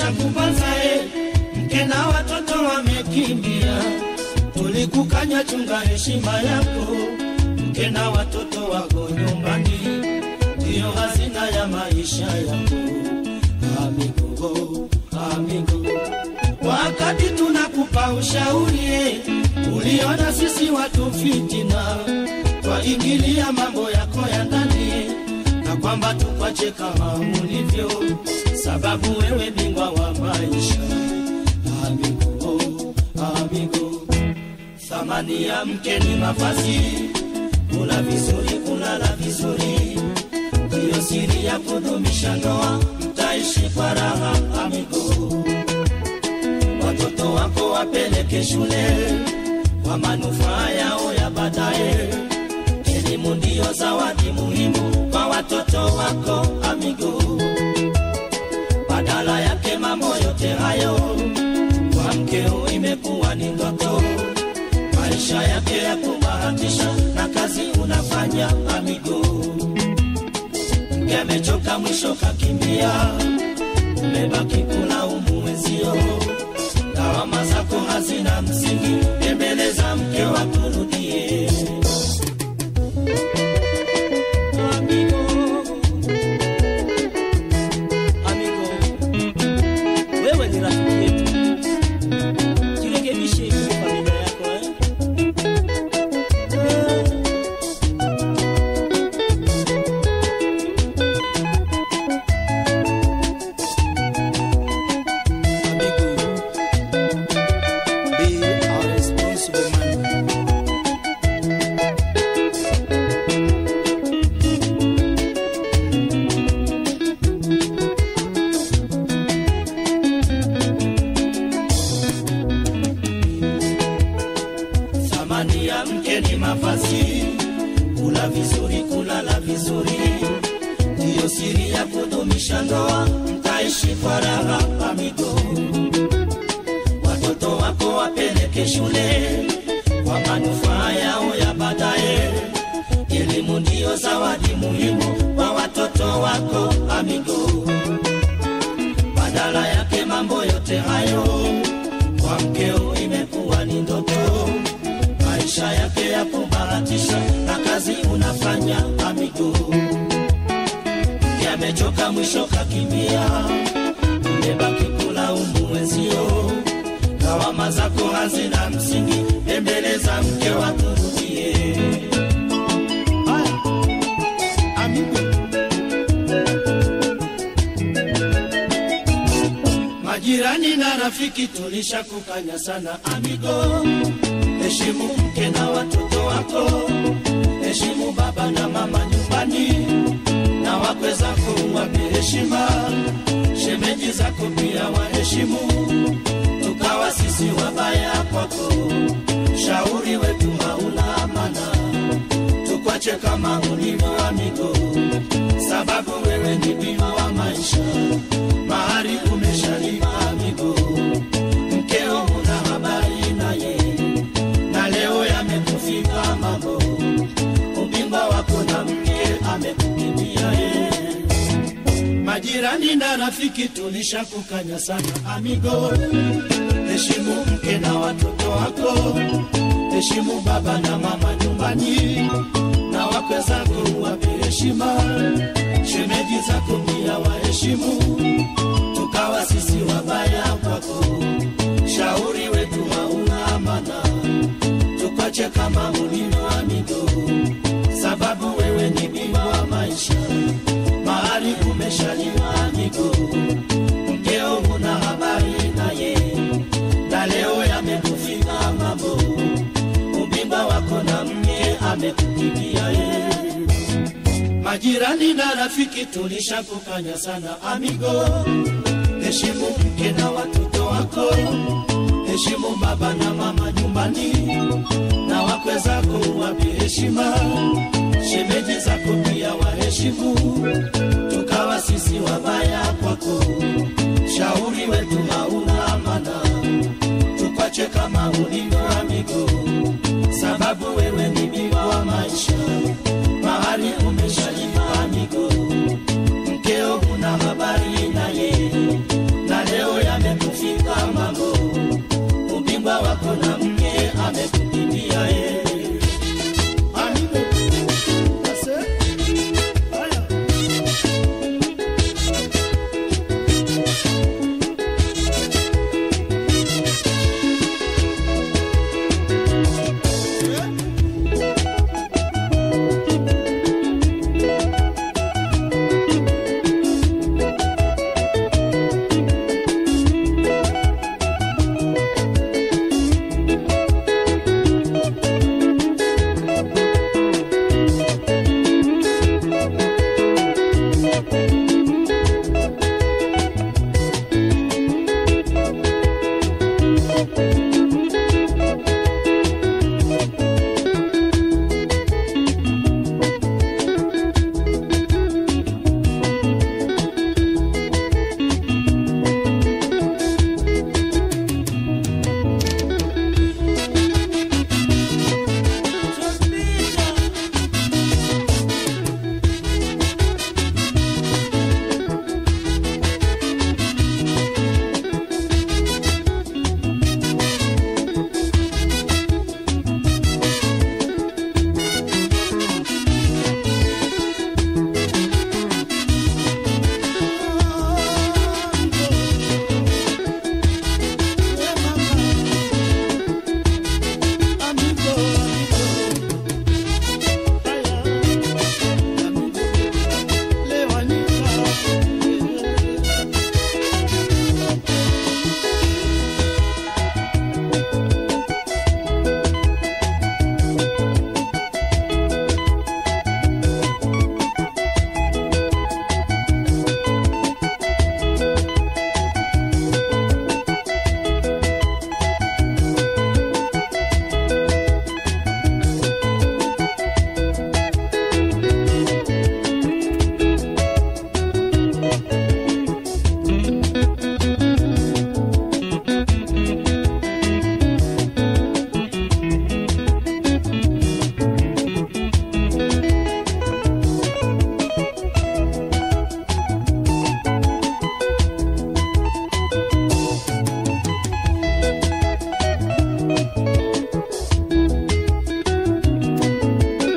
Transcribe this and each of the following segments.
tulishakubaza e, mke na watoto wamekimbia, tulikukanya chunga heshima yako, mke na watoto wako nyumbani, ndiyo hazina ya maisha yako. Amigo, amigo, wakati tunakupa ushauri e, uliona sisi watu fitina, twaingilia mambo yako ya ndani na kwamba tukwache kama ulivyo, sababu wewe bingwa wa maisha. Amigo, amigo, thamani ya mke ni mavazi, kula vizuri, kulala vizuri, ndiyo siri ya kudumisha ndoa, mtaishi kwa raha. Amigo, watoto wako wapeleke shule kwa manufaa yao ya baadaye. Elimu ndiyo zawadi muhimu kwa watoto wako amigo. Badala yake mambo yote hayo kwa mkeo imekuwa ni ndoto, maisha yake ya kubahatisha na kazi unafanya amigo. Mke amechoka mwisho kakimbia, umebaki kulaumu wenzio, lawama zako hazina msingi, tembeleza mke wakurudie. Amigo, amigo, wewe ni rafiki yetu, jirekebishe kwa familia yako eh? Eh. Amigo, be a responsible man. Thamani ya mke ni mavazi, kula vizuri, kulala vizuri, ndiyo siri ya kudumisha ndoa, mtaishi kwa raha amigo. Watoto wako wapeleke shule kwa manufaa yao ya baadaye. Elimu ndiyo zawadi muhimu kwa watoto wako amigo. Badala yake mambo yote hayo kwa mkeo imekuwa ni ndoto, maisha yake ya kubahatisha na kazi unafanya amigo. Mke amechoka mwisho kakimbia, umebaki kulaumu wenzio, lawama zako hazina msingi, tembeleza mke wakurudie. Haya, amigo, Majirani na rafiki tulishakukanya sana amigo, heshimu mke na watoto wako, heshimu baba na mama nyumbani, na wakwe zako uwape heshima, shemeji zako pia waheshimu, tukawa sisi wabaya kwako, shauri wetu hauna maana, tukwache kama ulivyo amigo, sababu wewe ni bima wa maisha mahari umeshalipa amigo, mkeo una habari naye, na leo yamekufika mambo, ubingwa wako na mke amekukimbia ye. Majirani na rafiki tulishakukanya sana amigo, heshimu mke na watoto wako, heshimu baba na mama nyumbani, na wakwe zako uwape heshima, shemeji zako pia waheshimu tukawa sisi wabaya kwako, shauri wetu hauna maana, tukwache kama ulivyo amigo, sababu wewe ni bingwa wa maisha, mahali umeshaliwa amigo, mkeo una habari naye, na leo yamekufika mambo, ubingwa wako na mke amekukimbia yeye. Majirani na rafiki tulishakukanya sana amigo, heshimu mke na watoto wako, heshimu baba na mama nyumbani, na wakwe zako uwape heshima, shemeji zako pia waheshimu, tukawa sisi wabaya kwako, shauri wetu hauna maana, tukwache kama ulivyo amigo, sababu wewe ni bingwa wa maisha mahali umeshalipa amigo, mkeo una habari naye, na leo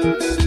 Thank